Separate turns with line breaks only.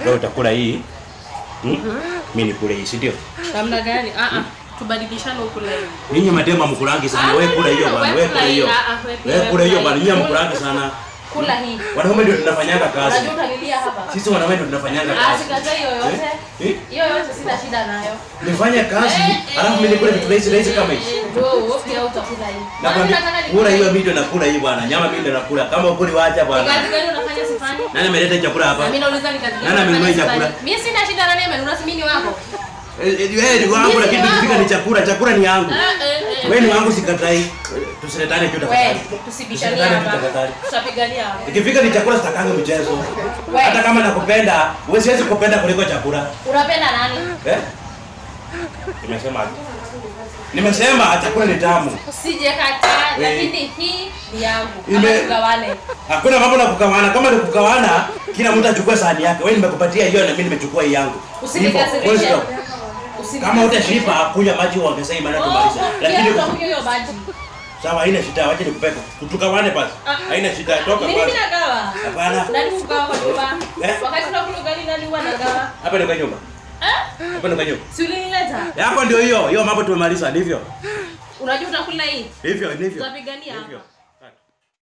Wewe utakula hii. Hmm? Mimi nikule hii, si ndio?
Namna gani? Ah ah. Tubadilishane ukule hivi.
Ninyi madema mkulangi sana.
Ah,
Wewe
no,
kula
no,
hiyo
no,
bwana.
wewe
Wewe
kula
kula hiyo.
hii. Ah, ah, wewe pia,
Wewe
wewe
kula hiyo
kula
bwana.
hii.
Ninyi mkulangi sana.
Kula hii.
Wanaume ndio tunafanyanga kazi.
Unajua utalilia hapa.
Sisi wanaume ndio tunafanyanga
Ah,
kazi.
sikatai yoyote.
Eh? Eh?
Hiyo yote sina shida nayo.
Nifanye kazi, alafu mimi nikule vitu rahisi rahisi kama hivi.
Ndio, pia utakula hii. Kwani
Nakwambia
unataka
kula
nikule
hiyo mimi ndio nakula hii bwana. Nyama mimi ndio nakula. Kama ukuli waacha
Ni
bwana.
kazi gani unafanya sifanyi?
Nani ameleta chakula hapa?
Na mimi nauliza ni kazi gani
Nani amenunua
unafanya
chakula?
sifanyi? Mimi sina shida na nani amenunua, si mimi ni wako.
Eh, eh, Wewe ni wangu lakini tukifika ni chakula, chakula ni yangu.
Eh, eh, eh.
Wewe ni wangu sikatai. Tusiletane tu
Wewe,
tafadhali.
tusibishanie
Tusiletane tu
hapa.
tafadhali.
Tutapigania hapa.
Ikifika ni chakula sitakangi mchezo.
Wewe.
Hata kama nakupenda, wewe siwezi kupenda kuliko chakula.
Unapenda nani?
Eh? Nimesema aje? Nimesema chakula ni tamu.
Usije kataa,
Eh.
lakini hii ni yangu.
Ime-
Kama tugawane.
Hakuna mambo na kugawana. Kama ni kugawana, kila mtu achukue sahani yake. Wewe nimekupatia hiyo na mimi nimechukua hii yangu. Hivyo, full
Usinikasirishe.
stop.
Usinikasirishe.
Kama utashiba kunywa maji uongezee maana
Oh,
tumaliza.
oh,
Lakini
pia utakunywa hiyo maji.
sawa, haina shida, wacha nikupeke. Tugawane basi.
Ah.
Haina shida, toka
Ni mimi
basi.
nagawa.
Hapana.
Nani kugawa kwa nyumba?
Eh?
Wakati tunakula ugali nani huwa nagawa?
Hapa ni kwa nyumba.
Eh?
Hapa ni kwa nyumba.
Si ulinileta?
Eh, Hapo ndio hiyo. Hiyo mambo tumemaliza, ndivyo.
Unajua utakula hii?
Hivyo, ndivyo.
Tutapigania hapa.
Hivyo.